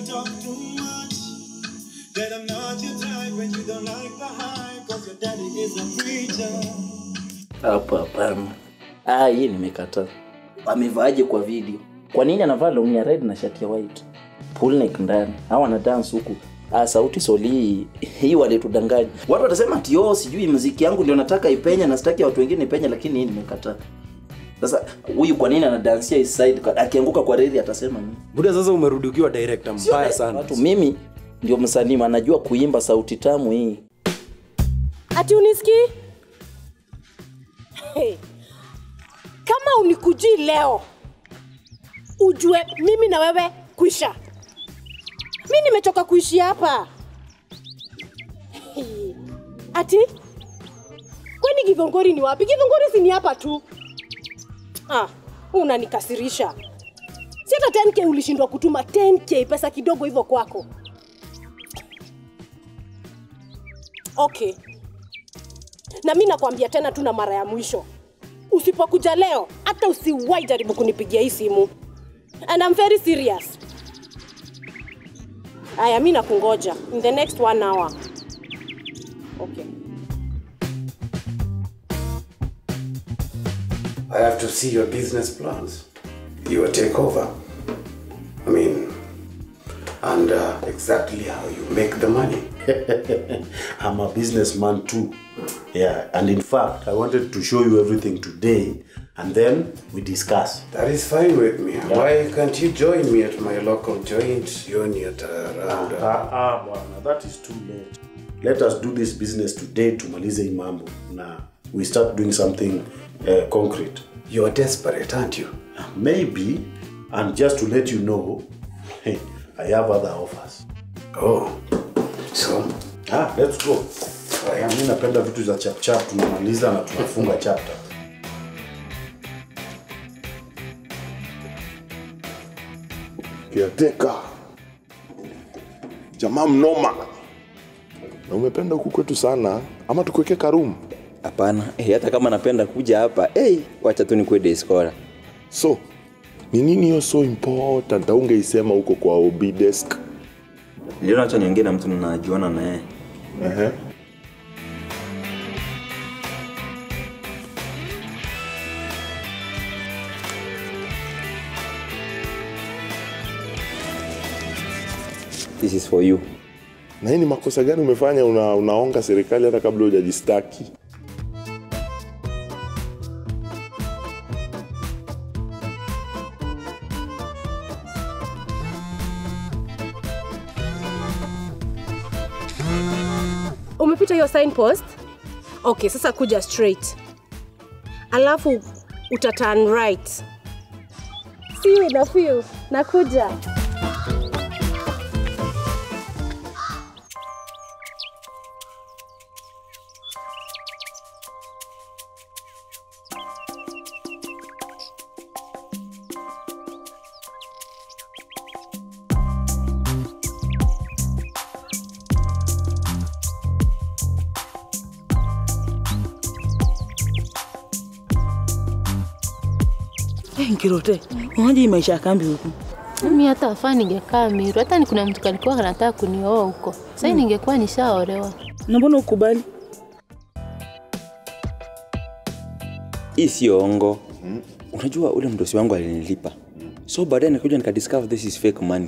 talk too much. That I'm not your type when you don't like the hype. Cause your daddy is a preacher. Hapa hapana. Ah, hii nimekataa. Amevaaje kwa video? Kwa nini anavaa long ya red na shati ya white? Pull neck ndani. Hawa wana dance huku. Ah, sauti soli hii walitudanganya. Watu watasema ati oh, sijui muziki yangu ndio nataka ipenya na sitaki watu wengine ipenya, lakini hii nimekataa. Sasa huyu kwa nini anadansia his side? Akianguka kwa reli atasema nini? buda sasa umerudi ukiwa director mbaya Sio, sana Watu mimi ndio msanii anajua kuimba sauti tamu hii. ati unisikii hey. kama unikujii leo ujue mimi na wewe kuisha mi nimechoka kuishi hapa hey. ati kwani githongori ni wapi githongori si ni hapa tu ah, unanikasirisha si hata 10k ulishindwa kutuma 10k pesa kidogo hivyo kwako okay na mi nakwambia tena tu na mara ya mwisho usipokuja leo hata usiwai jaribu kunipigia hii simu and I'm very serious aya mi nakungoja in the next one hour okay I have to see your business plans, your takeover. I mean, and uh, exactly how you make the money. I'm a businessman too. Yeah, and in fact, I wanted to show you everything today and then we discuss. That is fine with me. Why can't you join me at my local joint unit uh, around? Uh, Ah, ah, bwana, that is too late. Let us do this business today tumalize hii mambo na we start doing something uh, concrete. you're desperate, aren't you? Maybe, and just to let you know, hey, I have other offers. Oh, so Ah, let's go. Aya, mi napenda vitu za chap chap, tunamaliza na tunafunga chapter. kiateka jamaa mnoma na umependa huku kwetu sana ama tukuweke karumu hapana eh, hata kama napenda kuja hapa hey, wacha tu nikuwe deskora so ni nini hiyo so important aungeisema huko kwa ob desk niliona wacha niongee na mtu najuana na yeye Ehe. this is for you na hii ni makosa gani umefanya una, unaonga serikali hata kabla hujajistaki umepita hiyo signpost okay sasa kuja straight alafu uta turn right see you na feel nakuja Hey, Nkirote, unaje hii maisha ya kambi huku? Mimi hata wafaa ningekaa Miru, hata ni kuna mtu kalikuwa anataka kunioa huko. Sasa hmm. ningekuwa nishaolewa. Na mbona ukubali? hii sio ongo hmm? unajua ule mdosi wangu alinilipa so baadaye nikakuja nikadiscover this is fake money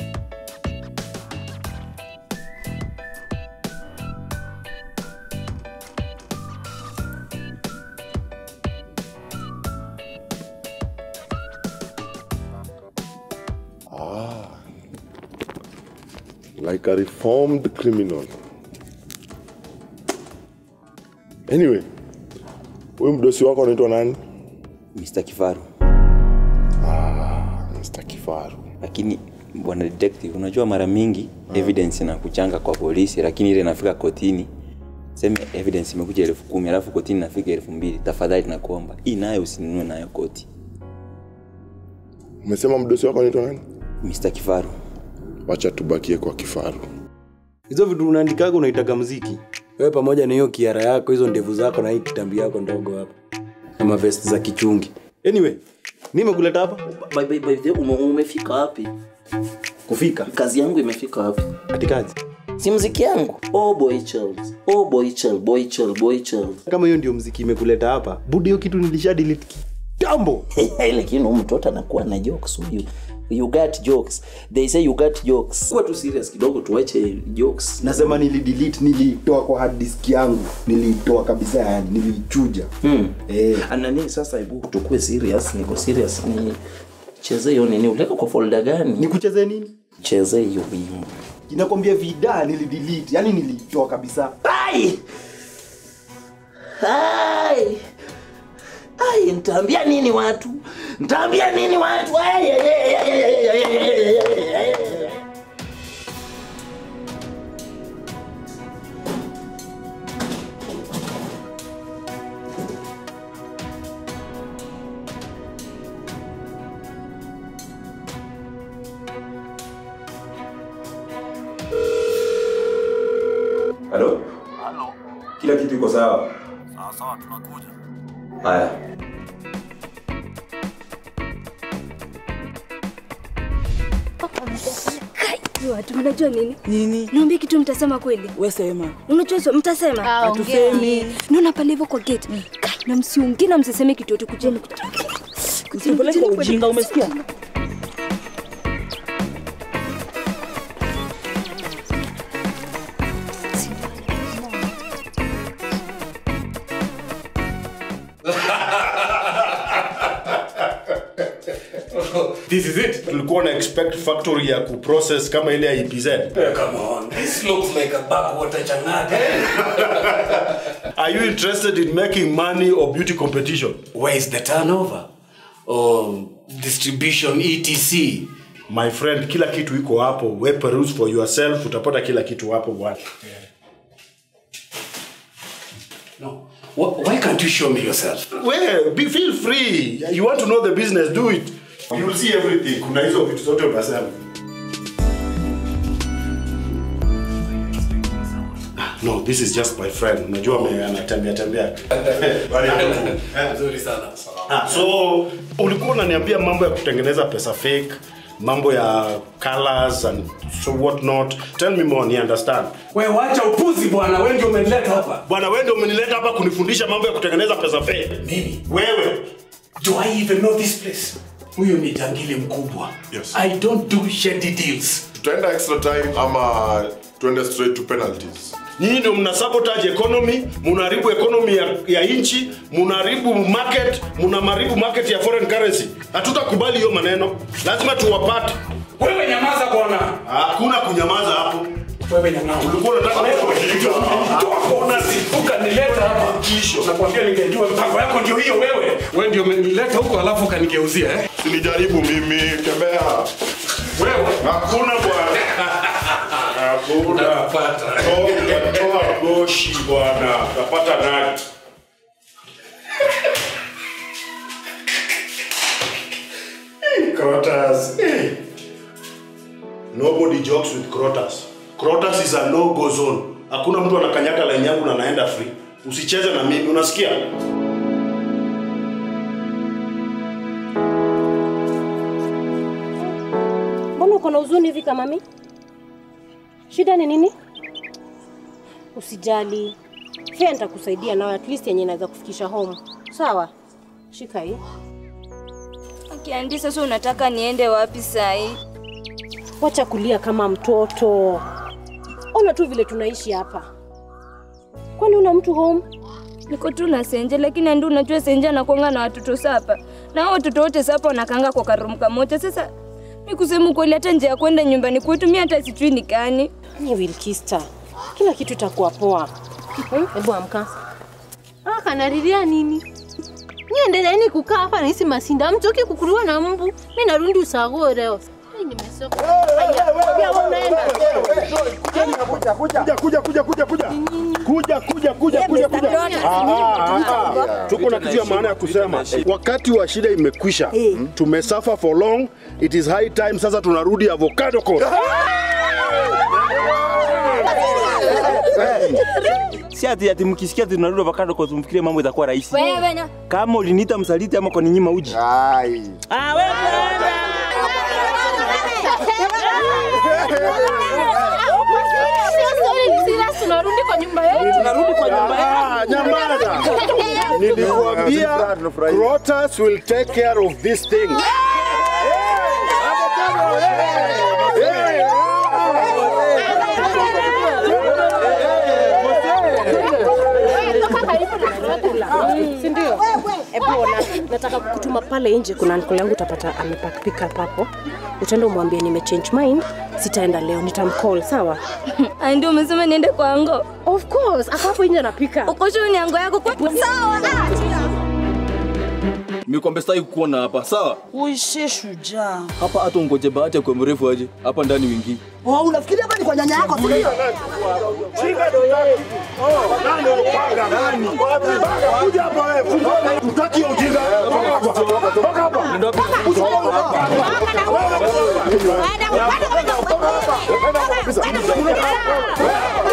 like a reformed criminal anyway huyu mdosi wako anaitwa nani mr kifaru mr kifaru lakini bwana detective unajua mara mingi evidence inakuchanga kwa polisi lakini ile inafika kotini seme evidence imekuja elfu kumi alafu kotini inafika elfu mbili tafadhali nakuomba hii nayo usinunue nayo koti umesema mdosi wako anaitwa nani mr kifaru wacha tubakie kwa kifaru hizo vitu unaandikaga unaitaga mziki wewe pamoja na hiyo kiara yako hizo ndevu zako na hii kitambi yako ndogo hapa na mavest za kichungi anyway nimekuleta hapa By- by- by the way, ume- umefika wapi kufika kazi yangu imefika wapi ati kazi si mziki yangu oh boy Charles. oh boy Charles, boy Charles, boy Charles. kama hiyo ndio mziki imekuleta hapa budi hiyo kitu nilisha delete kitambo lakini huyu mtoto anakuwa na jokes huyu you got jokes they say you got jokes kuwa tu serious kidogo tuache jokes nasema nilidelete nilitoa kwa hard disk yangu nilitoa kabisa yani nilichuja hmm. eh. anani sasa hebu tukue serious niko serious ni cheze hiyo nini uleka kwa folder gani nikucheze nini cheze hiyo wimbo inakwambia vida nilidelete yani nilitoa kabisa ai ai ai ntaambia nini watu ntaambia nini watu ai, ai, ai, ai, ai, ai, ai, ai, ai, ai, ai. halo kila kitu iko sawa sawa tunakuja haya Kai, watu mnajua nini? Nini? Niambie kitu mtasema kweli. Wewe sema. Unajua hizo mtasema? Hatusemi. Naona pale hivyo kwa gate. Kai, na msiongee na msiseme kitu yote kujeni kujeni. Usipeleke kwa ujinga umesikia? This is it. Tulikuwa na expect factory ya kuprocess kama ile ya EPZ. come on this looks like a backwater chang'ate Are you interested in making money or beauty competition? where is the turnover or distribution etc My friend, kila kitu iko hapo. We peruse for yourself, utapata kila kitu hapo bwana. no Wh- why can't you show me yourself We, be feel free. You want to know the business, do it. You will see everything. Kuna hizo vitu zote utasema. No, this is just my friend. Unajua ame- anatembea tembea. Bali hapo tu. nzuri sana Ah, so ulikuwa unaniambia mambo ya kutengeneza pesa fake mambo ya colors and so what not tell me more ni understand we wacha upuzi bwana we ndio umenileta hapa bwana wewe ndio umenileta hapa kunifundisha mambo ya kutengeneza pesa fake mimi wewe do i even know this place huyo ni jangili mkubwa Yes. i don't do shady deals tutaenda extra time ama tuende straight to penalties nyinyi ndio mna sabotage economy mnaharibu economy ya, ya nchi mnaharibu market mnaharibu market ya foreign currency hatutakubali hiyo maneno lazima tuwapate wewe nyamaza bwana hakuna kunyamaza hapo wewe nyamaza ulikuwa unataka ukanileta hapa kisho nakwambia ningejua mpango yako ndio hiyo wewe wewe ndio umenileta huko alafu ukanigeuzia eh sinijaribu mimi tembea wewe hakuna bwana hakuna Utapata. Toa- toa goshi bwana utapata nani Crotters. eh. Nobody jokes with Crotters. Crotters is a no go zone. Hakuna mtu anakanyaga line yangu na anaenda free. Usicheze na mimi, unasikia? mbona uko na huzuni hivi kama mi shida ni nini usijali fea nitakusaidia nayo at least yenye inaweza kufikisha home sawa shika hii Akiandi, sasa unataka niende wapi sahi? wacha kulia kama mtoto ona tu vile tunaishi hapa kwani una mtu home Niko tu na Senje, lakini Andi, unajua Senje anakuanga na watoto sapa, na hao watoto wote sapa wanakanga kwa karumu kamoja. Sasa mi kusema ukweli, hata njia ya kwenda nyumbani kwetu mi hata sijui ni gani. ni Wilkista, kila kitu itakuwa poa. Hmm? Hebu amka. Ah, kanalilia nini? Niendeleeni kukaa hapa na hisi masinda. Mtoki kukuliwa na mbu. Mimi narudi usago leo. Mimi nimesoka. Pia wewe unaenda. kuja kuja kuja kuja kuja kuja kuja kuja kuja kuja Ah, ah, ah, ah. tuko na kitu ya maana ya kusema wakati wa shida imekwisha tumesafa for long it is high time sasa tunarudi avocado coast si ati ati mkisikia tunarudi avocado kwa tumfikirie mambo itakuwa rahisi. Wewe na Kama uliniita msaliti ama kwa ninyima uji. Ai. Ah, wewe tunarudi kwa nyumba yetu. Tunarudi kwa nyumba Ah, nyamaza. Nilikwambia Crotus will take care of this thing. si ndio? Hebu ona, nataka kukutuma pale nje, kuna uncle yangu utapata amepack pick up hapo. Utaenda umwambie nime change mind, sitaenda leo, nitamcall sawa? Ah, ndio umesema niende kwa ango? Of course, ako hapo nje anapika. Uko sure ni ango yako kwa sawa? Nimekwambia sitaki kukuona hapa, sawa? Uishe shujaa. Hapa hata ungoje bahati kwa mrefu aje. Hapa ndani wingi. Oh, unafikiri hapa ni kwa nyanya yako? si ndio? Kuja hapa wewe. Tutaki ujinga. Toka hapa. Toka hapa.